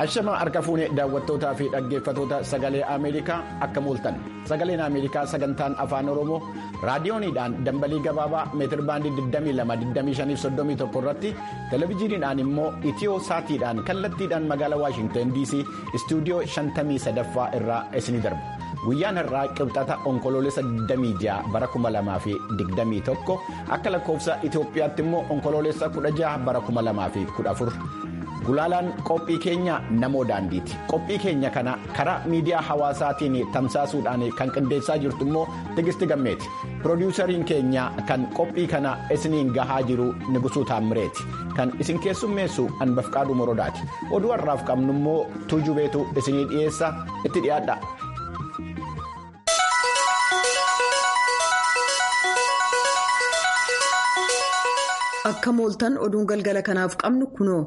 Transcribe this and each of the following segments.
Hashama harka fuunee daawwattootaa fi dhaggeeffatoota sagalee Ameerikaa akka mooltan sagaleen Ameerikaa sagantaan afaan Oromoo raadiyooniidhaan dambalii gabaabaa meetirbaandii 22-25-31 irratti televezyiiniidhaan immoo itiyoo saatiidhaan kallattiidhaan magaalaa Waashingtan DC istuudiyoo 53ffaa irraa isinii darba. Guyyaan har'aa qibxata onkoloolessa 26 bara 2021 akka lakkoofsa Itoophiyaatti immoo onkoloolessa 16 bara 2014. Gulaalaan qophii keenya namoo daandiiti. Qophii keenya kana karaa miidiyaa hawaasaatiin tamsaasuudhaan kan qindeessaa jirtu immoo Tigisti Gammeeti. Piroodyuusariin keenya kan qophii kana isiniin gahaa jiru Nigusuu Taammireeti. Kan isin keessummeessu Anbafqaaduu Morodaati. Oduu har'aaf qabnu immoo Tuujubeetu isinii dhiyeessa itti dhiyaadha. Akka mooltan oduun galgala kanaaf qabnu kunoo.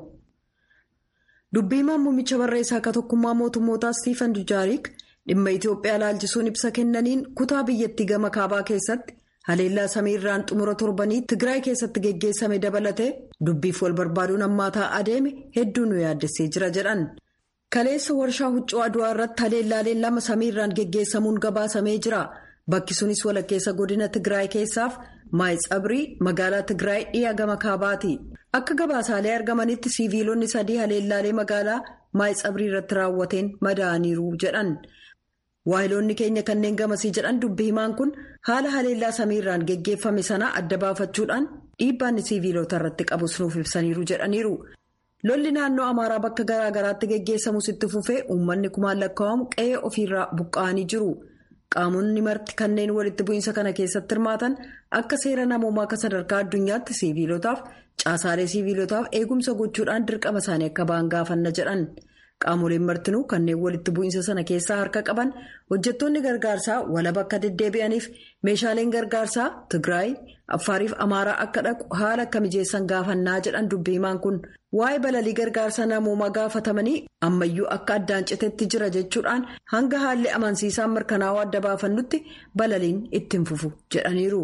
Dubbiimaan muummicha barreessaa akka tokkummaa mootummootaa Stiifan Dujaarik dhimma Itoophiyaa ilaalchisuun ibsa kennaniin kutaa biyyattii gama kaabaa keessatti haleellaa samiirraan xumura torbanii Tigraay keessatti geggeessame dabalatee dubbiif wal barbaaduun hammaataa adeeme hedduu nu yaaddessee jira jedhan. Kaleessa warshaa huccuu Adwaa irratti haleellaaleen lama samiirraan geggeessamuun gabaasamee jira. Bakki sunis walakkeessa godina Tigraay keessaaf Maayitsabrii magaalaa Tigraay dhiyaa gama kaabaati. Akka gabaasaalee argamanitti siiviilonni sadii haleellaalee magaalaa Maayitsabrii irratti raawwateen madaa'aniiru jedhan. Waayiloonni keenya kanneen gamasii jedhan dubbi himaan kun haala haleellaa samiirraan geggeeffame sana adda baafachuudhaan dhiibbaan siiviilota irratti qabus nuuf ibsaniiru jedhaniiru. Lolli naannoo Amaaraa bakka garaa garaatti geggeessamus itti fufee uummanni kumaan lakkaa'amu qe'ee ofiirraa buqqa'anii jiru. Qaamonni marti kanneen walitti bu'iinsa kana keessatti hirmaatan akka seera namoomaa akka sadarkaa addunyaatti siiviilotaaf caasaalee siiviilotaaf eegumsa gochuudhaan dirqama isaanii akka ba'an gaafanna jedhan. Qaamoleen martinuu kanneen walitti bu'iinsa sana keessaa harka qaban hojjettoonni gargaarsaa walaba akka deddeebi'aniif meeshaaleen gargaarsaa Tigraay, Affaariif Amaaraa akka dhaqu haala akka mijeessan gaafannaa jedhan dubbi himaan kun waa'ee balalii gargaarsa namoomaa gaafatamanii ammayyuu akka addaan citeetti jira jechuudhaan hanga haalli amansiisaan mirkanaa'uu adda baafannutti balaliin ittiin fufu jedhaniiru.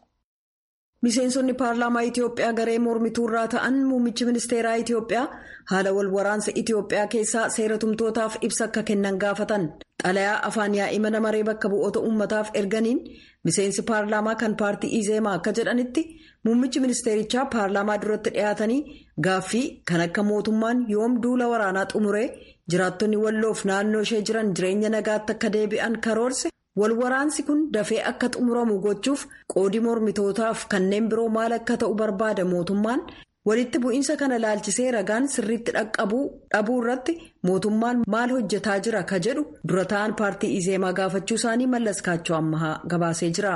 Miseensonni paarlaamaa Itoophiyaa garee mormituu irraa ta'an muummichi ministeeraa Itoophiyaa haala wal waraansa Itoophiyaa keessaa seera tumtootaaf ibsa akka kennan gaafatan. Xalayaa afaan yaa'ii mana maree bakka bu'oota uummataaf erganiin miseensi paarlaamaa kan paartii Izeemaa akka jedhanitti muummichi ministeerichaa paarlaamaa duratti dhiyaatanii gaaffii kan akka mootummaan yoom duula waraanaa xumuree jiraattonni walloof naannoo ishee jiran jireenya nagaatti akka deebi'an karoorse. wal waraansi kun dafee akka xumuramu gochuuf qoodi mormitootaaf kanneen biroo maal akka ta'u barbaada mootummaan walitti bu'iinsa kana laalchisee ragaan sirriitti dhaqqabuu dhabuu irratti mootummaan maal hojjetaa jira ka jedhu dura ta'an paartii izeemaa gaafachuu isaanii mallas kaachoo ammahaa gabaasee jira.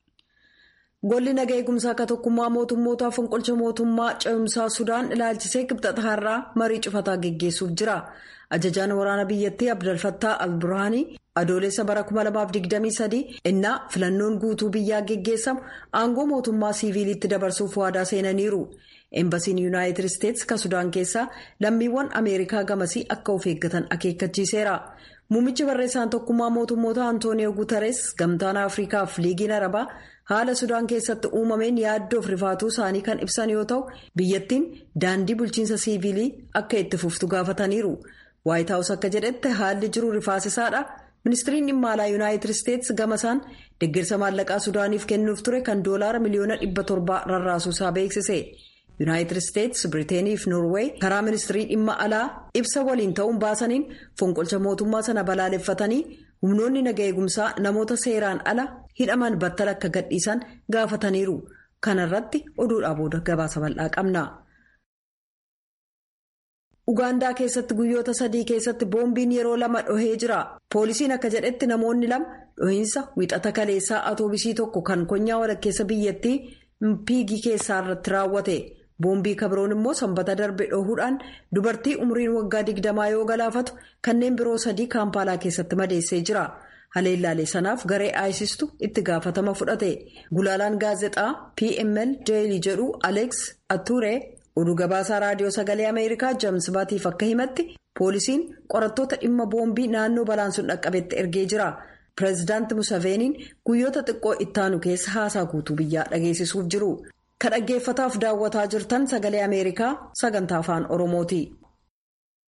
golli naga eegumsaa akka tokkummaa mootummootaa fonqolcha mootummaa ce'umsaa sudaan ilaalchisee qibxata har'aa marii cufataa geggeessuuf jira. ajajaan waraana biyyattii abdalfattaa alburhaanii adoolessa bara 2023 innaa filannoon guutuu biyyaa geggeessamu aangoo mootummaa siiviiliitti dabarsuuf waadaa seenaniiru eembasiin yuunaayitid isteetsi ka sudaan keessaa lammiiwwan ameerikaa gamasii akka of eeggatan akeekkachiiseera muummichi barreessaan tokkummaa mootummoota antooniyoo guutarees gamtaan afriikaaf liigiin arabaa haala sudaan keessatti uumameen yaaddoof rifaatuu isaanii kan ibsan yoo ta'u biyyattiin daandii bulchiinsa siiviilii akka itti fuftu gaafataniiru. waayit haawus akka jedhetti haalli jiru rifaasisaadha ministiriin dhimma alaa yuunaayitid isteetsi gamasaan deeggarsa maallaqaa sudaaniif kennuuf ture kan doolaara miliyoona dhibba torbaa rarraasuusaa beeksise yuunaayitid isteetsi biriteenii fi noorweey karaa ministirii dhimma alaa ibsa waliin ta'uun baasaniin fonqolcha mootummaa sana balaaleffatanii humnoonni naga eegumsaa namoota seeraan ala hidhaman battala akka gadhiisan gaafataniiru kanarratti oduudhaa booda gabaasa bal'aa qabna. Ugaandaa keessatti guyyoota sadii keessatti boombiin yeroo lama dhohee jira. Poolisiin akka jedhetti namoonni lama dhohiinsa wixata kaleessaa atoobisii tokko kan konyaa walakkeessa biyyattii Mpiigii keessaa irratti raawwate. Boombii kabroon immoo sanbata darbe dhohuudhaan dubartii umriin waggaa digdamaa yoo galaafatu kanneen biroo sadii kaampaalaa keessatti madeessee jira. Haleellaalee sanaaf garee aayisistu itti gaafatama fudhate. Gulaalaan gaazexaa PML Deelii jedhu Aleeks Ature. oduu gabaasaa raadiyoo sagalee ameerikaa james baatiif akka himatti poolisiin qorattoota dhimma boombii naannoo balaan sun dhaqqabetti ergee jira pireezidaanti musaveeniin guyyoota xiqqoo ittaanu keessa haasaa guutuu biyyaa dhageessisuuf jiru ka dhaggeeffataaf daawwataa jirtan sagalee ameerikaa sagantaa afaan oromooti.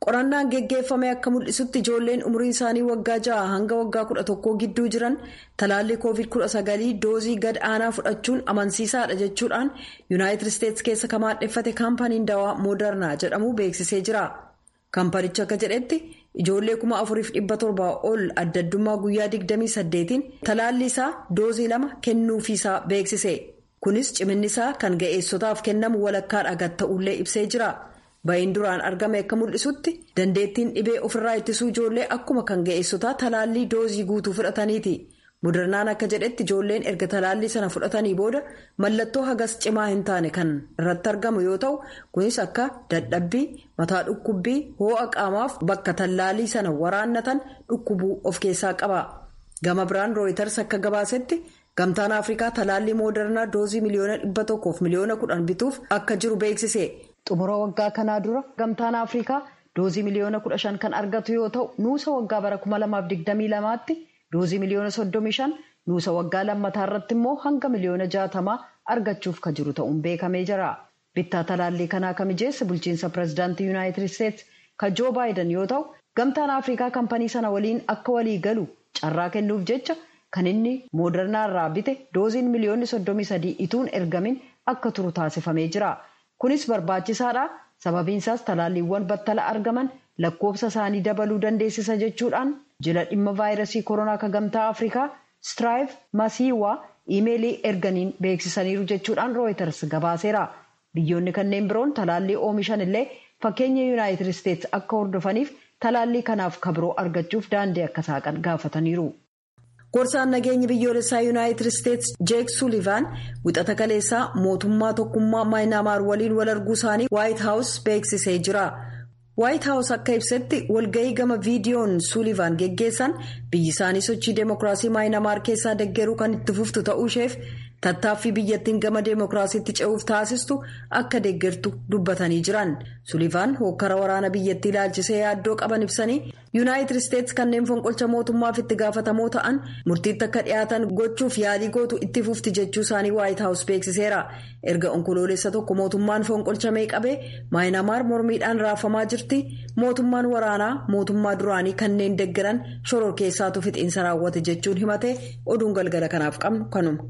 qorannaan geggeeffame akka mul'isutti ijoolleen umriin isaanii waggaa ja'a hanga waggaa kudha tokkoo gidduu jiran talaallii koovid kudha sagalii doozii gad aanaa fudhachuun amansiisaadha jechuudhaan yuunaayitid isteetsi keessa kan maadheffate kaampaniin dawaa moodarnaa jedhamu beeksisee jira kaampanichi akka jedhetti ijoollee kuma afuriif dhibba torbaa ol addaddummaa guyyaa 28tiin talaallii isaa doozii lama kennuufiisaa beeksise kunis ciminnisaa kan ga'eessotaaf kennamu walakkaadha gad ta'ullee ibsee jira. ba'iin duraan argame akka mul'isutti dandeettiin dhibee ofirraa ittisuu ijoollee akkuma kan ga'eessotaa talaallii doozii guutuu fudhataniiti modernaan akka jedhetti ijoolleen erga talaallii sana fudhatanii booda mallattoo hagas cimaa hin taane kan irratti argamu yoo ta'u kunis akka dadhabbii mataa dhukkubbii hoo'a qaamaaf bakka talaallii sana waraannatan dhukkubuu of keessaa qaba gama biraan rooyitars akka gabaasetti gamtaan afrikaa talaallii moodernaa doozii miliyoona dhibba tokkoof miliyoona kudhan bituuf akka jiru beeksise. xumura waggaa kanaa dura gamtaan afrikaa doozii miliyoona kudha shan kan argatu yoo ta'u nuusa waggaa bara kuma lamaaf digdamii lamaatti doozii miliyoona soddomii shan nuusa waggaa lammataa irratti immoo hanga miliyoona jaatamaa argachuuf kan jiru ta'uun beekamee jira bittaa talaallii kanaa kan mijeesse bulchiinsa pirezidaantii yuunaayitid isteetsi kan joo baayidan yoo ta'u gamtaan afrikaa kampanii sana waliin akka walii galu carraa kennuuf jecha kan inni moodernaa irraa bite dooziin miliyoonni soddomii sadii ituun ergamin akka turu taasifamee jira. kunis barbaachisaadha sababiinsaas talaalliiwwan battala argaman lakkoofsa isaanii dabaluu dandeessisa jechuudhaan jila dhimma vaayirasii koronaa kan gamtaa afrikaa stiraayif masiiwaa iimeelii erganiin beeksisaniiru jechuudhaan rooyiters gabaaseera biyyoonni kanneen biroon talaallii oomishan illee fakkeenya yuunaayitid isteetsi akka hordofaniif talaallii kanaaf kabiroo argachuuf daandii akka saaqan gaafataniiru. gorsaan nageenya biyyoolessaa yuunaayitid isteetsi jeek suulivaan wixata kaleessaa mootummaa tokkummaa maayinaamaar waliin wal arguu isaanii waayit haawus beeksisee jira waayit haawus akka ibsetti walga'ii gama viidiyoon suulivaan geggeessan biyyi isaanii sochii deemokiraasii maayinaamaar keessaa deggeruu kan itti fuftu ta'uu isheef tattaaffii biyyattiin gama deemokiraasiitti ce'uuf taasistu akka deggertu dubbatanii jiran suulivaan hokkara waraana biyyattii ilaalchisee yaaddoo qaban ibsanii yuunaayitid isteetsi kanneen fonqolcha mootummaaf itti gaafatamoo ta'an murtiitti akka dhiyaatan gochuuf yaalii gootu itti fufti jechuu isaanii waayit haawus beeksiseera erga onkoloolessa tokko mootummaan fonqolchamee qabee maayinaamaar mormiidhaan raafamaa jirti mootummaan waraanaa mootummaa duraanii kanneen deggeran shoror keessaatu fixiinsa raawwate jechuun himate oduun galgala kanaaf qabnu kanuma.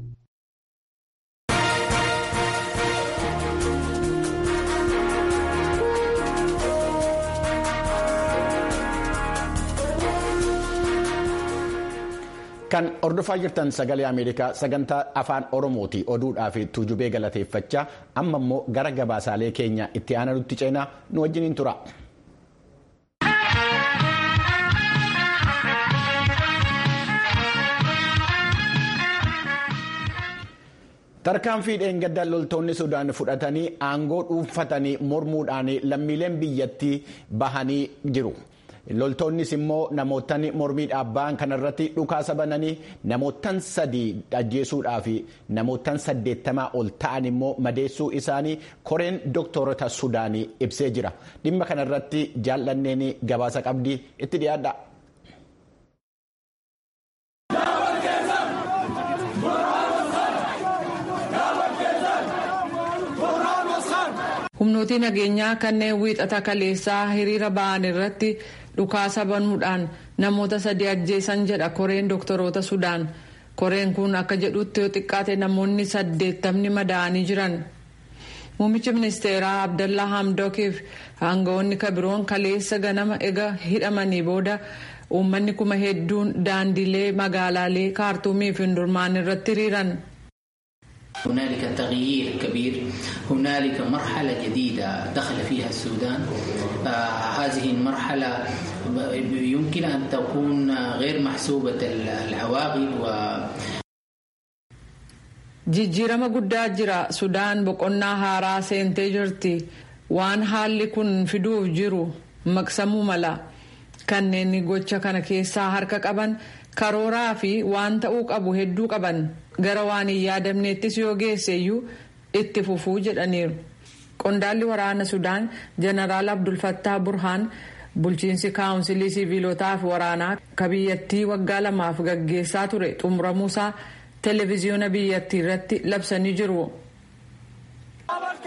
kan hordofaa jirtan sagalee ameerikaa sagantaa afaan oromooti oduudhaa fi tuujubee galateeffachaa amma immoo gara gabaasaalee keenya itti aananutti ceenaa nu wajjiniin tura. tarkaanfii dheengadda loltoonni sudaan fudhatanii aangoo dhuunfatanii mormuudhaan lammiileen biyyattii bahanii jiru. loltoonnis immoo namootaan mormii dhaabbaan kanarratti dhukaasa bananii namootaan sadii ajjeesuudhaa fi namootaan saddeettamaa ol ta'an immoo madeessuu isaanii koreen dooktorota sudaanii ibsee jira dhimma kanarratti jaallanneen gabaasa qabdii itti dhiyaadha. humnootii nageenyaa kanneen wiixata kaleessaa hiriira ba'an irratti dhukaasa banuudhaan namoota sadii ajjeesan jedha koreen doktoroota sudaan koreen kun akka jedhutti yoo xiqqaate namoonni saddeettamni madaa'anii jiran muummichi ministeeraa abdallaa hamdookiif aangawoonni kabiroon kaleessa ganama ega hidhamanii booda uummanni kuma hedduun daandilee magaalaalee kaartuumii fi hundurmaan irratti hiriiran. هنالك تغيير كبير هنالك مرحلة جديدة دخل فيها السودان آه هذه المرحلة يمكن أن تكون غير محسوبة العواقب و jijjiirama guddaa jira sudaan boqonnaa haaraa seentee jirti waan haalli kun fiduuf jiru maqsamuu mala kanneen gocha kana keessaa harka qaban karooraa fi waan ta'uu qabu hedduu qaban gara waan hin yaadamneettis yoo geesseeyyuu itti fufuu jedhaniiru qondaalli waraana sudaan jeneraal abdulfattaa burhaan bulchiinsi kaawunsilii siviilotaa fi waraanaa ka biyyattii waggaa lamaaf gaggeessaa ture xumuramuusaa televiziyoona biyyattii irratti labsanii jiru.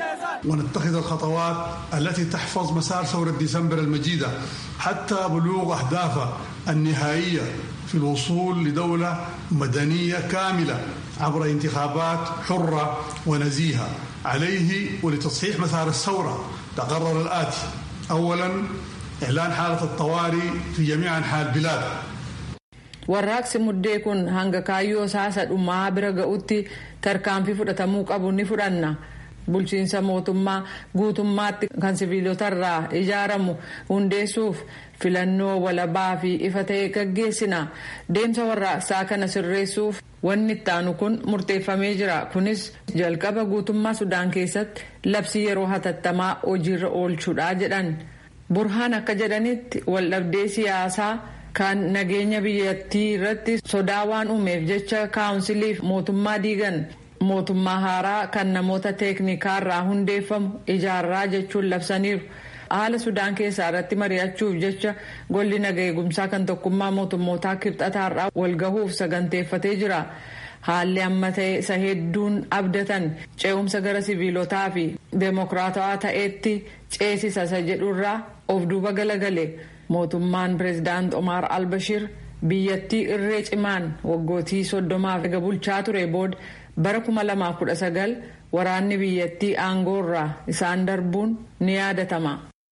ونتخذ الخطوات التي تحفظ مسار ثورة ديسمبر المجيدة حتى بلوغ أهدافها النهائية في الوصول لدولة مدنية كاملة عبر انتخابات حرة ونزيهة عليه ولتصحيح مسار الثورة تقرر الآتي أولا إعلان حالة الطوارئ في جميع أنحاء البلاد warraaqsi muddee kun hanga kaayyoo saasa dhumaa bira ga'utti tarkaanfii fudhatamuu qabu ni fudhanna bulchiinsa mootummaa guutummaatti kan siviilotarraa ijaaramu hundeessuuf filannoo walabaa fi ifa ta'e gaggeessina deemsa warraaqsaa kana sirreessuuf wanni itti aanu kun murteeffamee jira kunis jalqaba guutummaa sudaan keessatti labsii yeroo hatattamaa hojiirra oolchuudha jedhan burhaan akka jedhanitti waldhabdee siyaasaa kan nageenya biyyattii irratti sodaa waan uumeef jecha kaawunsiliif mootummaa diigan mootummaa haaraa kan namoota teeknikaarraa hundeeffamu ijaarraa jechuun labsaniiru. haala sudaan keessaa irratti mari'achuuf jecha golli naga eegumsaa kan tokkummaa mootummootaa kibxataarraa walgahuuf saganteeffatee jira. haalli amma ta'e isa hedduun abdatan ce'umsa gara siviilotaa fi deemokiraatawaa ta'eetti ceesisa isa jedhurraa of duuba galagale. mootummaan pireezidaant Omar Albashir biyyattii irree cimaan waggootii soddomaaf ega bulchaa ture booda bara 2019 waraanni biyyattii aangoorraa isaan darbuun ni yaadatama.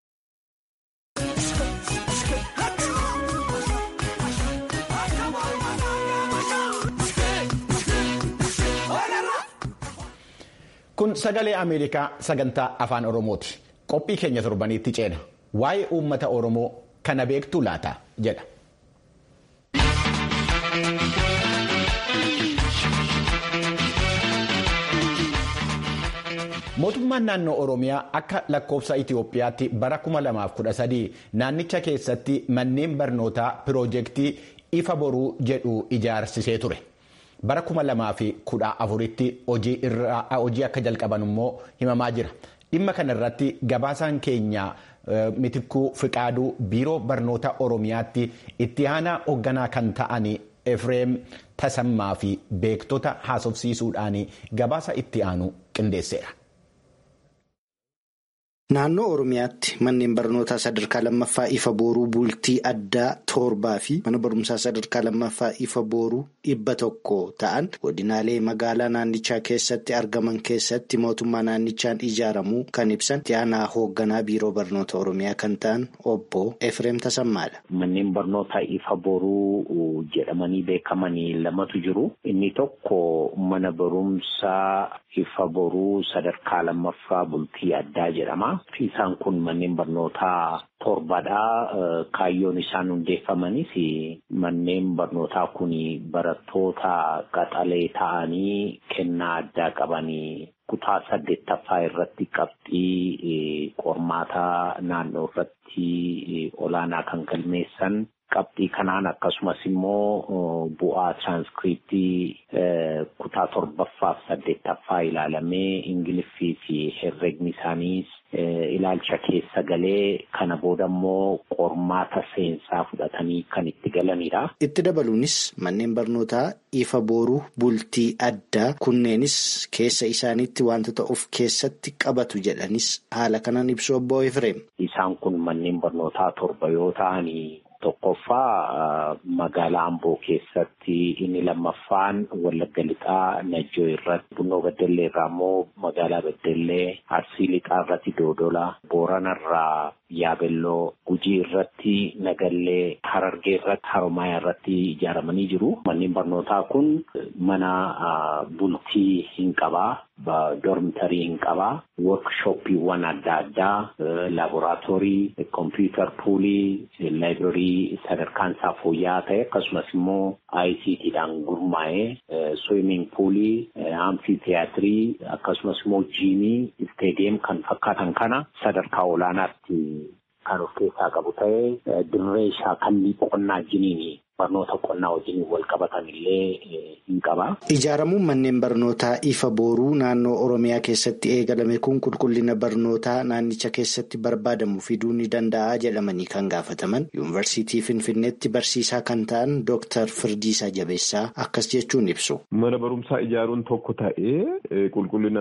Kun sagalee Ameerikaa sagantaa afaan Oromooti. Qophii keenya torbaniitti ceena. Waa'ee uummata Oromoo kana beektuu laata jedha. Mootummaan naannoo Oromiyaa akka lakkoofsa Itoophiyaatti bara 2013 naannicha keessatti manneen barnootaa piroojeektii ifa boruu jedhu ijaarsisee ture. Bara 2014tti hojii akka jalqaban immoo himamaa jira. Dhimma kana irratti gabaasaan keenya Mitikkuu Fiqaaduu biiroo barnoota Oromiyaatti itti aanaa hoogganaa kan ta'an Efreem Tasammaa fi beektota haasofsiisuudhaan gabaasa itti aanu qindeesseera. Naannoo Oromiyaatti manneen barnootaa sadarkaa lammaffaa ifa booruu bultii addaa torbaa fi mana barumsaa sadarkaa lammaffaa ifa booruu dhibba tokko ta'an godinaalee magaalaa naannichaa keessatti argaman keessatti mootummaa naannichaan ijaaramuu kan ibsan itti aanaa hoogganaa biiroo barnoota Oromiyaa kan ta'an obbo Efreem Tasammaadha. Manneen barnootaa ifa booruu jedhamanii beekamanii lamatu jiru. Inni tokko mana barumsaa ifa boruu sadarkaa lammaffaa bultii addaa jedhama. Isaan kun manneen barnootaa torbadha. Kaayyoon isaan hundeeffamanis manneen barnootaa kun barattoota qaxalee ta'anii kennaa addaa qabanii kutaa saddeettaffaa irratti qabxii qormaataa naannoo irratti olaanaa kan galmeessan. Qabxii kanaan akkasumas immoo bu'aa tiraanskriptii kutaa torbaffaaf saddeettaffaa ilaalamee ingiliffii fi herregni isaaniis ilaalcha keessa galee kana booda immoo qormaata seensaa fudhatanii kan itti galanidha. Itti dabaluunis manneen barnootaa ifa booruu bultii addaa kunneenis keessa isaaniitti wantoota of keessatti qabatu jedhanis haala kanaan ibsu obbo Efreem. Isaan kun manneen barnootaa torba yoo ta'anii. Tokkoffaa magaalaa Amboo keessatti inni lammaffaan Wallagga Lixaa Najjoo irratti Bunnoo Beddellee irraa immoo magaalaa Beddellee Arsii Lixaa irratti Doodola Booranarraa Yaabelloo Gujii irratti Nagallee Harargee irratti Haromayaa irratti ijaaramanii jiru. Manneen barnootaa kun mana bultii hin qabaa. Dormitarii hin qabaa. Workshooppiiwwan adda addaa laaboraatoorii, kompiitar puulii, laayibireerii sadarkaan isaa fooyya'aa ta'e akkasumas immoo ICTdhaan gurmaa'ee swimming puulii, amfiitiyaatirii akkasumas immoo jiimii, isteediyeem kan fakkaatan kana sadarkaa olaanaatti kan of keessaa qabu ta'ee dirree shaakallii qonnaa jiniini barnoota qonnaa wajjin wal qabatan illee hin qaba. Ijaaramuun manneen barnootaa ifa booruu naannoo Oromiyaa keessatti eegalame kun qulqullina barnootaa naannicha keessatti barbaadamu fiduu ni danda'a jedhamanii kan gaafataman yuunivarsiitii Finfinneetti barsiisaa kan ta'an Dooktar Firdiisaa Jabeessaa akkas jechuun ibsu. Mana barumsaa ijaaruun tokko ta'ee qulqullina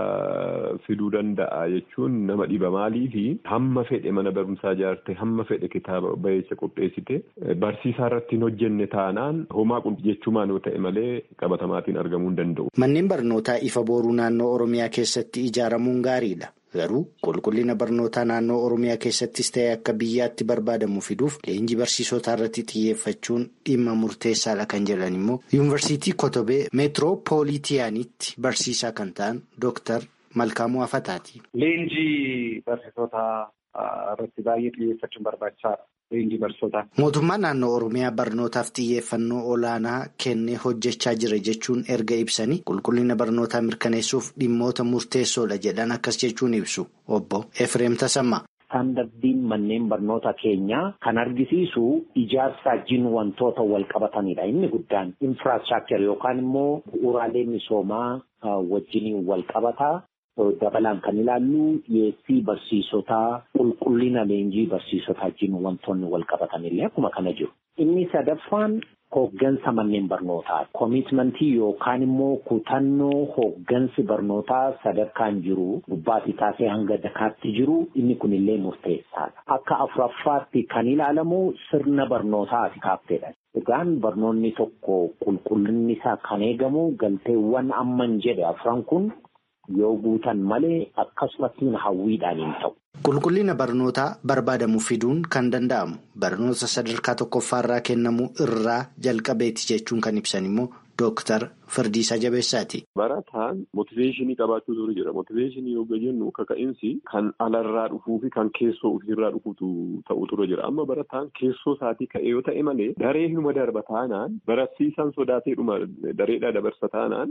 isaa fiduu danda'a jechuun nama dhiba maaliifi hamma fedhe mana barumsaa ijaarte hamma fedhe kitaaba bayeessa qopheessite barsiisaa irratti hin hojjenne taanaan homaa jechuumaan yoo ta'e malee qabatamaatiin argamuu hin danda'u. Manneen barnootaa ifa booruu naannoo Oromiyaa keessatti ijaaramuun gaariidha. Garuu qulqullina barnootaa naannoo Oromiyaa keessattis ta'e akka biyyaatti barbaadamu fiduuf leenjii barsiisotaa irratti xiyyeeffachuun dhimma murteessaadha kan jedhan immoo yuunivarsiitii Kotobee meetiroopoolitiyaanitti barsiisaa kan ta'an Dooktar Malkaamuu Afataati. Leenjii barsiisotaa irratti baay'ee xiyyeeffachuun barbaachisaadha. Leenjii barsiisotaa. Mootummaan naannoo Oromiyaa barnootaaf xiyyeeffannoo olaanaa kennee hojjechaa jira jechuun erga ibsanii qulqullina barnootaa mirkaneessuuf dhimmoota murteessoodha jedhan akkas jechuun ibsu obbo Efreem Tasammaa. Istaandardiin manneen barnoota keenyaa kan argisiisu ijaarsa wajjin wantoota wal qabatanidha. Inni guddaan infraastiraakchar yookaan immoo bu'uuraalee misoomaa wajjin wal qabataa. Dabalaan kan ilaallu dhiyeessii barsiisotaa qulqullina leenjii barsiisotaa wajjin wantoonni wal qabatanillee akkuma kana jiru. Inni sadaffaan hooggansa manneen barnootaa. Koomitmentii yookaan immoo kutannoo hooggansi barnootaa sadarkaan jiru gubbaatii taasee hanga dakaatti jiru inni kunillee murteessaadha. Akka afuraffaatti kan ilaalamu sirna barnootaati kaafteedha. Egaan barnoonni tokko qulqullinni isaa kan eegamu galteewwan amman jedhe afran kun. yoo guutan malee akkasumatti hawwiidhaan hin ta'u. Qulqullina barnootaa barbaadamu fiduun kan danda'amu barnoota sadarkaa tokkoffaarraa kennamu irraa jalqabeeti jechuun kan ibsan immoo Dooktar Firdiisaa Jabeessaati. Barataan motiveeshinii qabaachuu ture jira. Motiveeshinii yoo jennu kaka'insi kan alarraa dhufuu fi kan keessoo ofiirraa dhufuutu ta'u ture jira. Amma barataan keessoo isaatii ka'ee yoo ta'e malee daree hinuma darba taanaan barsiisaan sodaatee dhuma dareedhaa dabarsa taanaan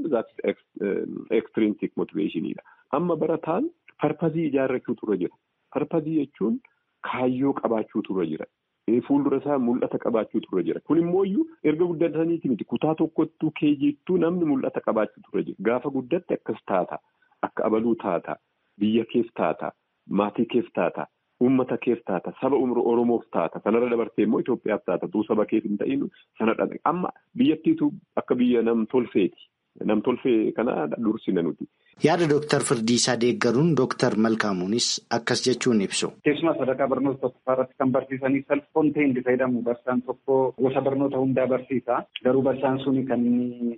ekstirinsik motiveeshiniidha. Amma barataan parpazii ijaarrachuu ture jira. Parpazii jechuun kaayyoo qabaachuu ture jira. Fuuldura isaa mul'ata qabaachuu ture jira. Kun immoo erga guddataniiti miti kutaa tokkottuu keejiittuu namni mul'ata qabaachuu ture jira. Gaafa guddatte akkas taata. Akka abaluu taata. Biyya keef taata. Maatii keef taata. Uummata keef taata. Saba Oromoof taata. Sanarra dabartee immoo Itoophiyaaf taata. Tuu saba keef hin ta'in sana dhabe. Amma biyyattiitu akka biyya nam tolfeeti. Nam tolfee kana dursina nuti. Yaada Dooktar Firdiisaa deeggaruun Dooktar Malkaamuunis akkas jechuun ibsu. Keessumaa sadarkaa barnoota tokkoffaa irratti kan barsiisanii salphoon ta'e itti fayyadamu. Barsiisaan tokko gosa barnoota hundaa barsiisa. Garuu barsiisaan suni kan inni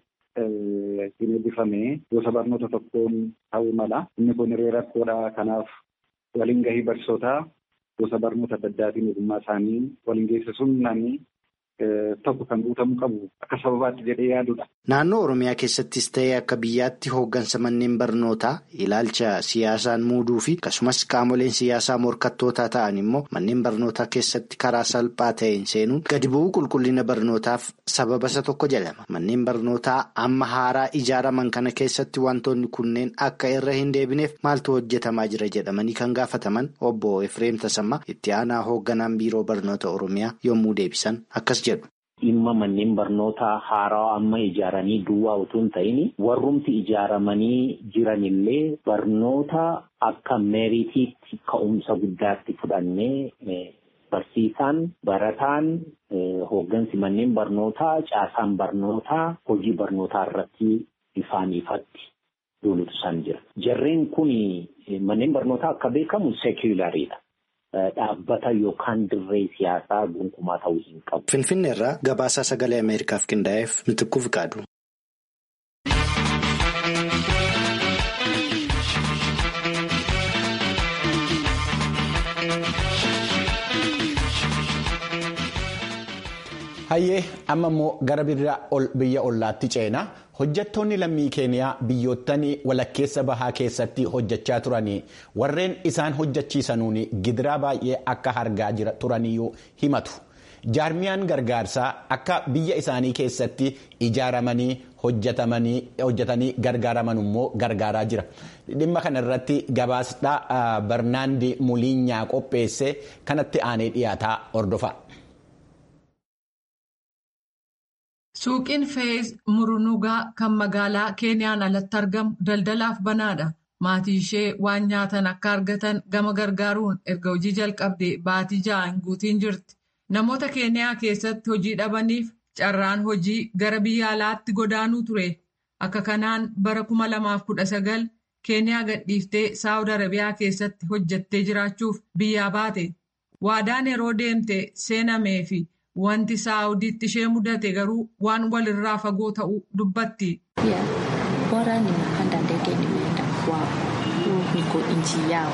hin eebbifame gosa barnoota tokkoon ta'uu mala. Inni kun hiree rakkoodha. Kanaaf waliin gahii barsiisotaa gosa barnoota adda addaatiin ogummaa isaanii waliin geessisuun namni tokko kan guutamuu qabu akka sababaatti jedhee yaadudha. Naannoo Oromiyaa keessattis ta'ee akka biyyaatti hooggansa manneen barnootaa ilaalcha siyaasaan muuduu fi akkasumas qaamoleen siyaasaa morkattootaa ta'an immoo manneen barnootaa keessatti karaa salphaa ta'een seenuun gadi bu'uu qulqullina barnootaaf sababa isa tokko jedhama. Manneen barnootaa amma haaraa ijaaraman kana keessatti wantoonni kunneen akka irra hin deebineef maaltu hojjetamaa jira jedhamanii kan gaafataman obbo Efreem Tasammaa itti aanaa hoogganaan biiroo barnoota Oromiyaa yommuu deebisan akkas jedhu. Dhimma manneen barnootaa haaraa amma ijaaranii duwwaa utuu hin ta'in warrumti ijaaramanii jiranillee barnoota akka meeritiitti ka'umsa guddaatti fudhannee barsiisaan barataan hooggansi manneen barnootaa caasaan barnootaa hojii barnootaa irratti ifaan ifatti duulutu isaan jira. Jarreen kun manneen barnootaa akka beekamu seekulaariidha. Dhaabbata yookaan dirree siyaasaa gonkumaa ta'uu hin qabu. Finfinnee irraa gabaasaa sagalee Ameerikaaf qindaa'eef mitikkuu fiqaadu. Hayyee amma immoo gara biyya ollaatti ceena hojjettoonni lammii keeniyaa biyyoottan walakkeessa bahaa keessatti hojjechaa turanii warreen isaan hojjechiisanuun gidiraa baay'ee akka argaa turaniyyuu himatu. jaarmiyaan gargaarsaa akka biyya isaanii keessatti ijaaramanii hojjetanii gargaaraman immoo gargaaraa jira dhimma kana irratti gabaasdhaa barnaandi muliinyaa qopheesse kanatti aanee dhiyaataa hordofa. Suuqiin Feez Murunugaa kan magaalaa Keeniyaan alatti argamu daldalaaf banaadha. Maatii ishee waan nyaatan akka argatan gama gargaaruun erga hojii jalqabdee baatii ja'a hin guutiin jirti. Namoota Keeniyaa keessatti hojii dhabaniif carraan hojii gara biyya alaatti godaanuu ture. Akka kanaan bara 2019 Keeniyaa gadhiiftee Saawud Arabiyaa keessatti hojjettee jiraachuuf biyyaa baate. Waadaan yeroo deemte seenamee fi wanti Saawudiitti ishee mudate garuu waan walirraa fagoo ta'uu dubbatti. Bora ninapanda ndege nimeenda kwao, niko nchi yao,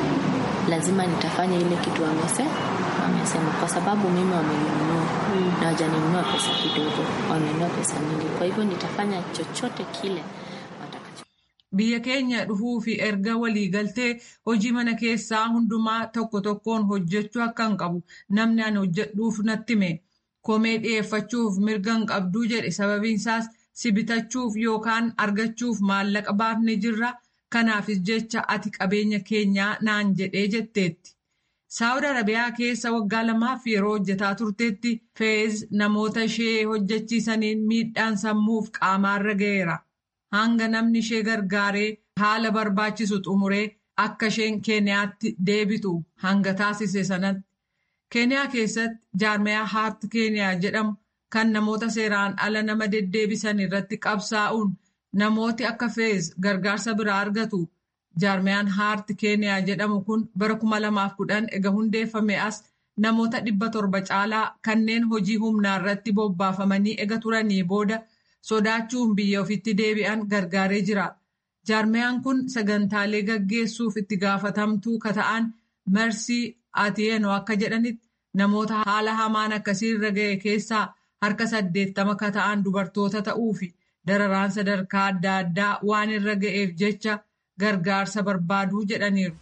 lazima nitafanya ile kitu wamese wamesema, kwa sababu mimi wamenunua na wajaninunua pesa kidogo, wamenunua pesa nyingi, kwa hivyo nitafanya chochote kile watakacho. Biyya keenya dhufuu fi erga waliigaltee hojii mana keessaa hundumaa tokko tokkoon hojjechuu akka hin qabu namni ani hojjedhuuf natti hime. Komee dhiyeeffachuuf mirga hin qabduu jedhe sababiinsaas si bitachuuf yookaan argachuuf maallaqa baafne jirra kanaafis jecha ati qabeenya keenyaa naan jedhee jetteetti. Saawud Arabiyaa keessa waggaa lamaaf yeroo hojjetaa turteetti feez namoota ishee hojjechiisaniin miidhaan sammuuf qaamaarra ga'eera. Hanga namni ishee gargaaree haala barbaachisu xumuree akka isheen Keeniyaatti deebitu hanga taasise sanatti. Keeniyaa keessatti jaarmiyaa haart Keeniyaa jedhamu kan namoota seeraan ala nama deddeebisan irratti qabsaa'uun namooti akka feez gargaarsa biraa argatu. Jaarmiyaan haart Keeniyaa jedhamu kun bara 2010 ega hundeeffame as namoota dhibba torba caalaa kanneen hojii humnaa irratti bobbaafamanii ega turanii booda sodaachuun biyya ofitti deebi'an gargaaree jira. Jaarmiyaan kun sagantaalee gaggeessuuf itti gaafatamtuu kata'an Mersii Atiyeenoo akka jedhanitti namoota haala hamaan akkasiirra ga'e keessaa harka saddeettama kata'an dubartoota ta'uu fi dararaan sadarkaa adda addaa waan irra ga'eef jecha gargaarsa barbaaduu jedhaniiru.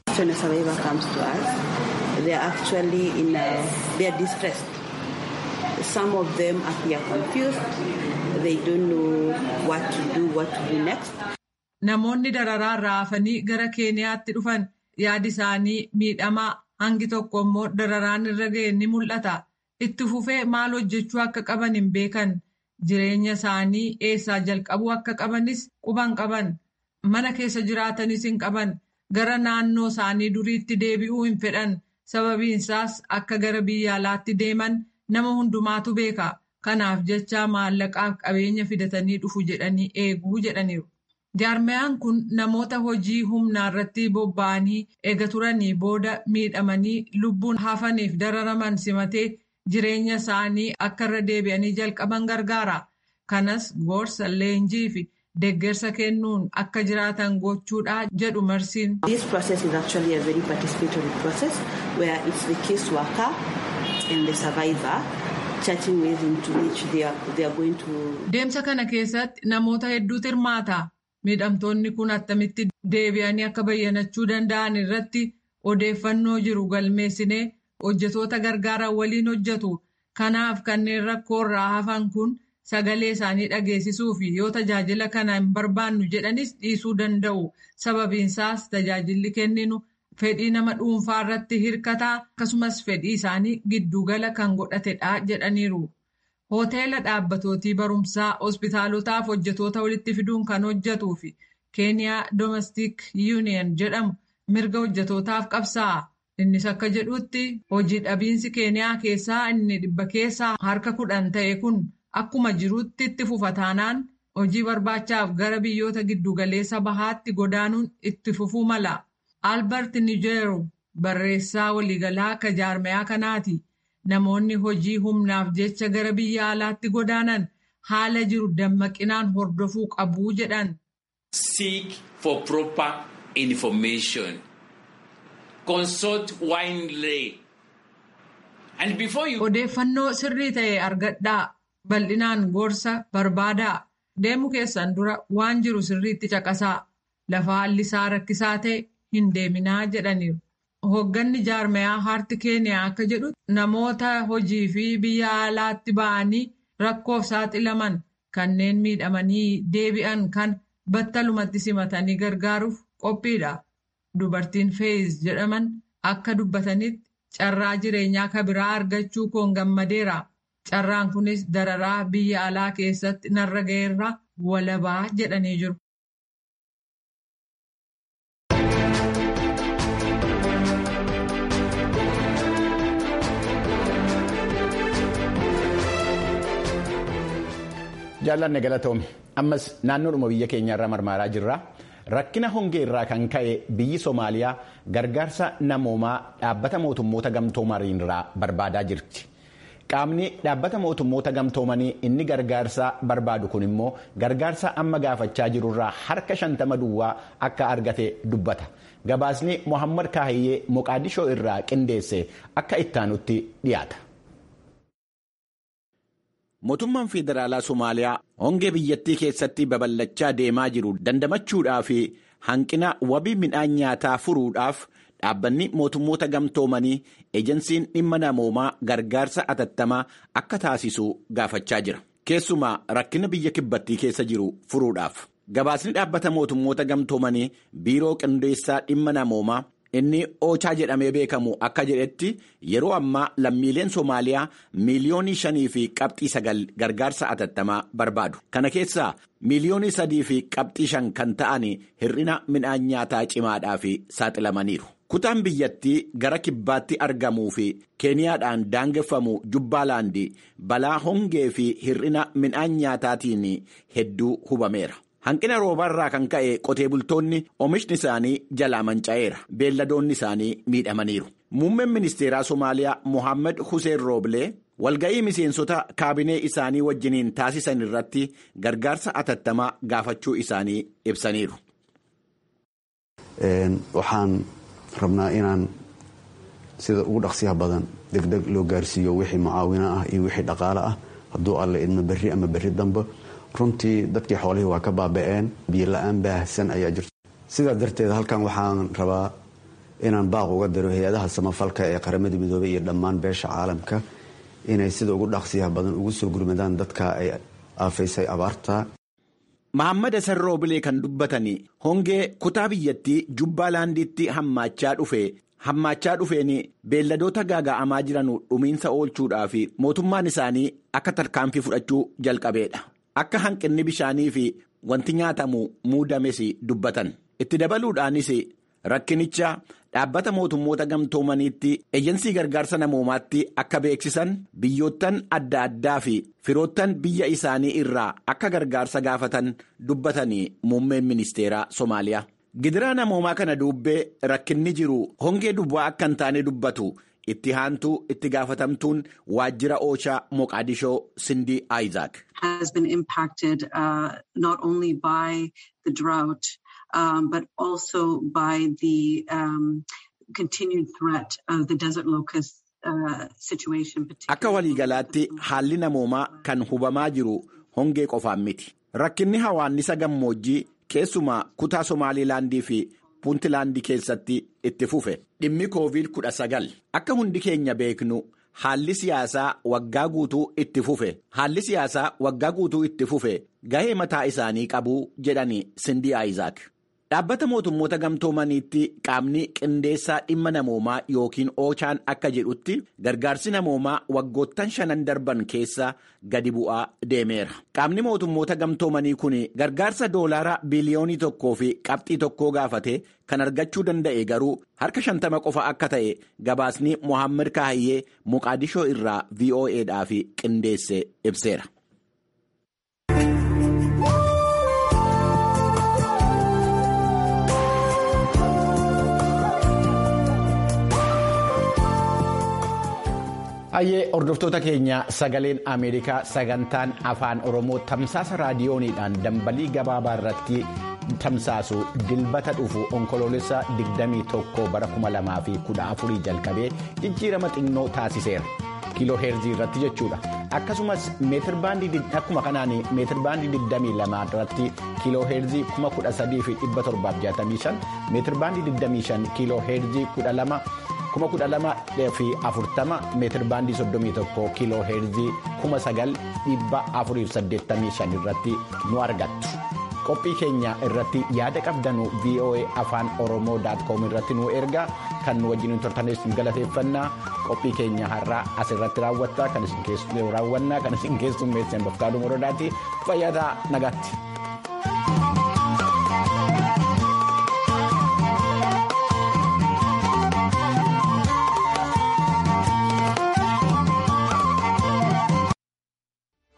Some of them appear confused. They don't know what to do, what to do next. Namoonni dararaa raafanii gara Keeniyaatti dhufan yaadi isaanii miidhamaa hangi tokko immoo dararaan irra ga'e ni mul'ata. Itti fufee maal hojjechuu akka qaban hin beekan. Jireenya isaanii eessaa jalqabuu akka qabanis quban qaban. Mana keessa jiraatanis hin qaban. Gara naannoo isaanii duriitti deebi'uu hin fedhan. Sababiinsaas akka gara biyya alaatti deeman nama hundumaatu beeka. Kanaaf jecha maallaqaaf qabeenya fidatanii dhufu jedhanii eeguu jedhaniiru. Jaarmiyaan kun namoota hojii humnaa irratti bobba'anii eega turanii booda miidhamanii lubbuun hafaniif dararaman simatee jireenya isaanii akka irra deebi'anii jalqaban gargaara. Kanas gorsa leenjii fi deeggarsa kennuun akka jiraatan gochuudha jedhu marsiin. This process is actually a very participatory process where it's the case worker and the survivor chatting ways into which they are, they are going to. Deemsa kana keessatti namoota hedduutu hirmaata. Miidhamtoonni kun attamitti deebi'anii akka bayyanachuu danda'an irratti odeeffannoo jiru galmeessinee hojjetoota gargaaran waliin hojjetu. Kanaaf kanneen rakkoo irraa hafan kun sagalee isaanii dhageessisuu fi yoo tajaajila kana hin barbaannu jedhanis dhiisuu danda'u. Sababiinsaas tajaajilli kenninu fedhii nama dhuunfaa irratti hirkataa akkasumas fedhii isaanii giddugala kan godhatedha jedhaniiru. Hoteela dhaabbatootii barumsaa hospitaalotaaf hojjetoota walitti fiduun kan hojjetuu fi keeniyaa domestic union jedhamu mirga hojjetootaaf qabsaa'a. Innis akka jedhutti hojii dhabiinsi keeniyaa keessaa inni dhibba keessaa harka kudhan ta'e kun akkuma jirutti itti fufa taanaan hojii barbaachaaf gara biyyoota giddugaleessa bahaatti godaanuun itti fufuu mala. Albert Nijeero barreessaa waliigalaa akka jaarmayaa kanaati. Namoonni hojii humnaaf jecha gara biyya alaatti godaanan haala jiru dammaqinaan hordofuu qabu jedhan. Seek for proper information. Consult widely. And before you... Odeeffannoo sirrii ta'e argadhaa. Bal'inaan gorsa barbaadaa. Deemu keessan dura waan jiru sirriitti caqasaa. Lafa haalli isaa rakkisaa ta'e hin deeminaa jedhaniiru. Hoogganni jaarmayaa haarti keeniyaa akka jedhu namoota hojii fi biyya alaatti ba'anii rakkoof saaxilaman kanneen miidhamanii deebi'an kan battalumatti simatanii gargaaruuf qophiidha. Dubartiin feez jedhaman akka dubbatanitti carraa jireenyaa kabiraa argachuu koon gammadeera. carraan kunis dararaa biyya alaa keessatti narra ga'eerra walabaa jedhanii jiru. jaallanne galatoome ammas naannoodhuma biyya keenyaarra marmaaraa jirra rakkina hongee irraa kan ka'e biyyi soomaaliyaa gargaarsa namoomaa dhaabbata mootummoota gamtoomaniirraa barbaadaa jirti qaamni dhaabbata mootummoota gamtoomanii inni gargaarsa barbaadu kun immoo gargaarsa amma gaafachaa jirurraa harka shantama duwwaa akka argate dubbata gabaasni mohammad kaahiyyee moqaadishoo irraa qindeesse akka ittaanutti dhiyaata. Mootummaan Federaalaa Somaaliyaa hongee biyyattii keessatti babal'achaa deemaa jiru dandamachuudhaa fi hanqina wabii midhaan nyaataa furuudhaaf dhaabbanni mootummoota gamtoomanii ejensiin dhimma namoomaa gargaarsa atattamaa akka taasisu gaafachaa jira. Keessumaa rakkina biyya kibbattii keessa jiru furuudhaaf. Gabaasni dhaabbata mootummoota gamtoomanii biiroo qindeessaa dhimma namoomaa. Inni oochaa jedhamee beekamu akka jedhetti yeroo ammaa lammiileen Somaaliyaa miiliyoonii shanii fi qabxii sagal gargaarsa atattamaa barbaadu. Kana keessaa miiliyoonii sadii fi qabxii shan kan ta'an hir'ina midhaan nyaataa cimaadhaaf saaxilamaniiru. Kutaan biyyattii gara kibbaatti argamuu fi keeniyaadhaan daangeffamu jubbaalaandi balaa hongee fi hir'ina midhaan nyaataatiin hedduu hubameera. Hanqina roobarraa kan ka'e qotee bultoonni oomishni isaanii jalaa manca'eera. Beelladoonni isaanii miidhamaniiru. Muummeen ministeeraa Somaaliyaa Mohaammed Hussein Rooblee walga'ii miseensota kaabinee isaanii wajjiniin taasisan irratti gargaarsa atattamaa gaafachuu isaanii ibsaniiru. Waxaan rabnaa inaan sida ugu dhaqsiyaha badan degdeg loo gaarsiiyo wixii mucaawino ah iyo wixii dhaqaale ah hadduu alle idmo berri ama berri dambe. runtii dadkii xoolihii waa ka baaba'een biyo la-aan baahsan ayaa jirta sidaa darteed halkan waxaan rabaa inaan baaq uga diro hay-adaha samafalka ee qaramada midoobey iyo dhammaan beesha caalamka inay sida ugu dhaqsiyaha badan ugu soo gurmadaan dadka ay aafaysay abaarta. Mahammad Hassan Roobilee kan dubbatanii hongee kutaa biyyattii Jubbaalaandiitti hammaachaa dhufe hammaachaa dhufeen beelladoota gaaga'amaa jiran dhumiinsa oolchuudhaaf mootummaan isaanii akka tarkaanfii fudhachuu jalqabeedha. Akka hanqinni bishaanii fi wanti nyaatamu muudames dubbatan. Itti dabaluudhaanis rakkinicha dhaabbata mootummoota gamtoomaniitti eejensii gargaarsa namoomaatti akka beeksisan biyyoottan adda addaa fi firoottan biyya isaanii irraa akka gargaarsa gaafatan dubbatanii muummeen ministeeraa Somaaliyaa. Gidiraa namoomaa kana duubbee rakkinni jiru hongee duwwaa akka hin taane dubbatu. itti haantuu itti gaafatamtuun waajjira oochaa moqaadishoo sindii Isaac. has been impacted uh, not only by the drought um, but also by the um, continued threat of the desert locust uh, situation. Akka waliigalaatti haalli namoomaa kan hubamaa jiru hongee qofaan miti. Rakkinni hawaannisa gammoojjii keessumaa kutaa Somaalilaandii fi Puuntilaandii keessatti itti fufe dhimmi koovid kudha sagal akka hundi keenya beeknu haalli siyaasaa waggaa guutuu itti fufe haalli siyaasaa waggaa guutuu itti fufe gahee mataa isaanii qabuu jedhani sindii Isaac. Dhaabbata mootummoota gamtoomaniitti qaamni qindeessaa dhimma namoomaa yookiin oochaan akka jedhutti gargaarsi namoomaa waggoottan shanan darban keessa gadi bu'aa deemeera. Qaamni mootummoota gamtoomanii kun gargaarsa doolaara biliyoonii tokkoo fi qabxii tokkoo gaafate kan argachuu danda'e garuu harka shantama qofa akka ta'e gabaasni Mohaammed Kaahiyyee Moqaadishoo irraa VOAdhaaf qindeesse ibseera. Hayyee hordoftoota keenya sagaleen Ameerikaa sagantaan afaan Oromoo tamsaasa raadiyooniidhaan dambalii gabaabaa irratti tamsaasu dilbata dhufu onkoloolessa 21 bara 2014 jalqabee jijjiirama xinnoo taasiseera. kiiloo heerzii irratti jechuudha. Akkasumas meetirbaandii akkuma kanaan meetirbaandii 22 irratti kiiloo heerzii 13765 meetirbaandii 25 kiiloo heerzii 12. kuma kudha lama fi afurtama meetir baandii soddomii tokko kiiloo heerzii kuma sagal dhibba afuriif saddeettamii shan irratti nu argattu qophii keenya irratti yaada qabdanu voa afaan oromoo com irratti nu ergaa kan nu wajjin turtanis galateeffannaa qophii keenya har'aa asirratti raawwattaa kan isin raawwannaa kan isin keessummeessan bafqaaduu morodaati fayyadaa nagaatti.